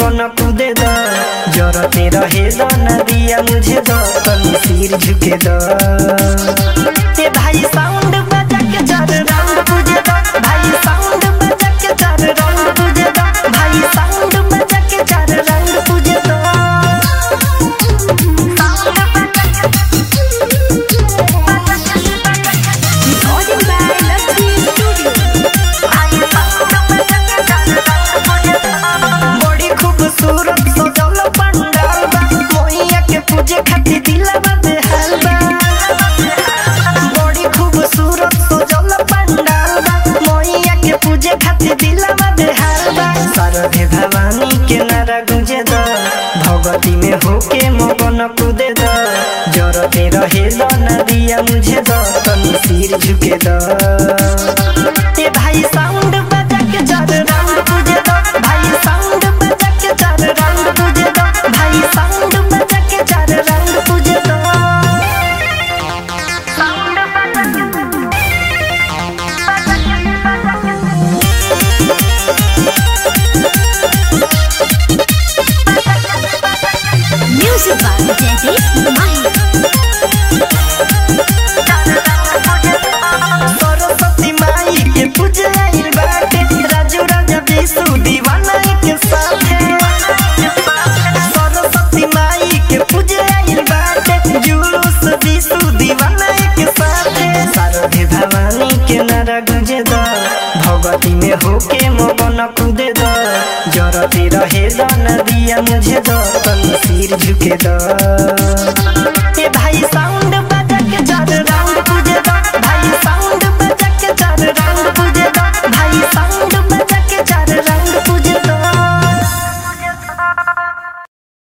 मगन कूदे द जरते रहे द नदिया मुझे द तनी सिर झुके द ए भाई साउंड बजा के चार राउंड पूजे द भाई साउंड बजा के चार राउंड पूजे द भाई साउंड बजा के चार राउंड पूजे द Recording by Lakshmi Studio. बड़ी खूबसूरत सजल पंडाल बा मोहिया के पूजे खातिर दिलवा बेहाल बा बड़ी खूबसूरत सजल पंडाल बा मोहिया के पूजे खातिर दिलवा बेहाल बा शारदे भवानी के नारा गुंजे द भगती में होके मगन कूदे द जरते रहे द नदिया मुझे द तनी सिर झुके द ए भाई साउंड बजा के चार राउंड पूजे द भाई साउंड बजा के चार राउंड पूजे द भाई साउंड बजा के चार राउंड पूजे द Music by Jaideep Mahi. Saraswati माई के पूजे आइल बाटे राजू राजा विष्णु दीवाना के साथे सरस्वती माई के पूजे आइल बाटे जुलूस विष्णु दीवाना के साथे शारदे भवानी के नारा गुंजे द भगती में होके मगन कूदे द जरते रहे द नदिया मुझे द तनी सिर झुके द